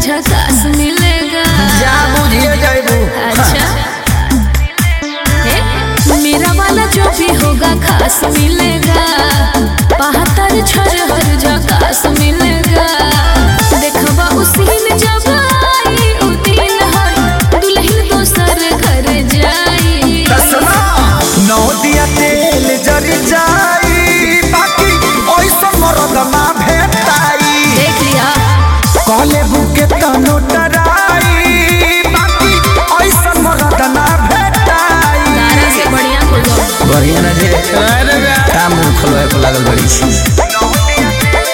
झकास मिलेगा जा बुझिए जाइबू अच्छा हे, मेरा वाला जो भी होगा खास मिलेगा बहत्तर छर झकास मिलेगा देखबा उसी ने जब आई उ दिन है दुल्हन दोसर घर जाई दसना नौ दिया तेल जरी जाई बाकी ओइसन मरद ना भेटाई देख लिया कहले बुके तनो डराई बाकी ओइसन मरद ना भेटाई तारा से बढ़िया हो जाओ बढ़िया ना जे काम मुंह खोलवाए पर लागल बड़ी छी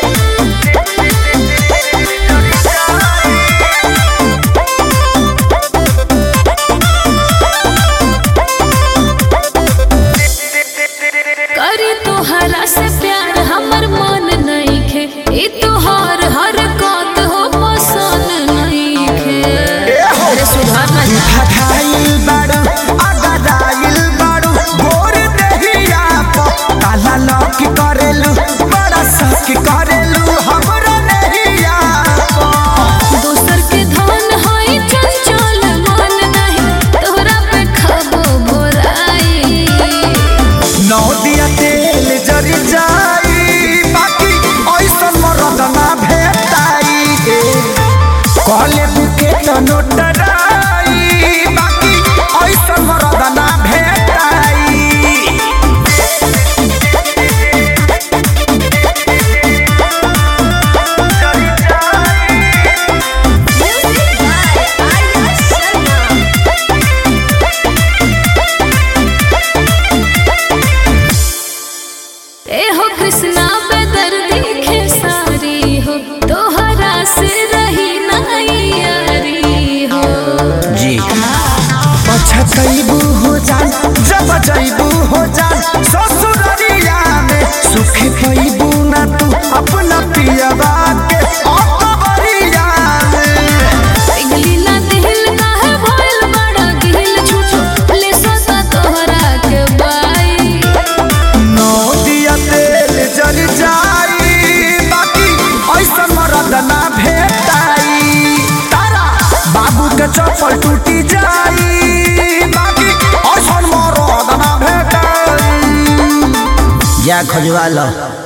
करी तोहरा से प्यार हमर मन नहीं खे ई तोहर हर कत हो पसंद नहीं खे अरे सुधार ना जा घायल बाड़ू अगदाइल बाड़ू गोर देहिया प काला लौक करेलू बड़ा सक करेलू हमरा नहिया प दोसर के धन है चंचल मन नहीं तोहरा पे खबो भोराई नौ दिया तेल जरी जाई बाकी ऐसन मरद ना भेटाई कहले बुके तनो डराई बाकी ऐसन मरद ना भेटाई ए हो कृष्णा पे दर्द खेसारी हो तोहरा से रही नहीं यारी हो जी पछतैबू हो जान जब जैबू हो जान ससुररिया में सुख पैबू ना तू अपना पियबा के अकबरिया में पिघलिला दिल काहे भइल बड़ा गिल छुछो ले सता तोहरा के बाई नौ दिया तेल जल जाई बाकी ऐसा मरद ना भेटाई तारा बाबू के चप्पल टूटी जाई बाकी ऐसा मरद ना भेटाई जा खोजवा लो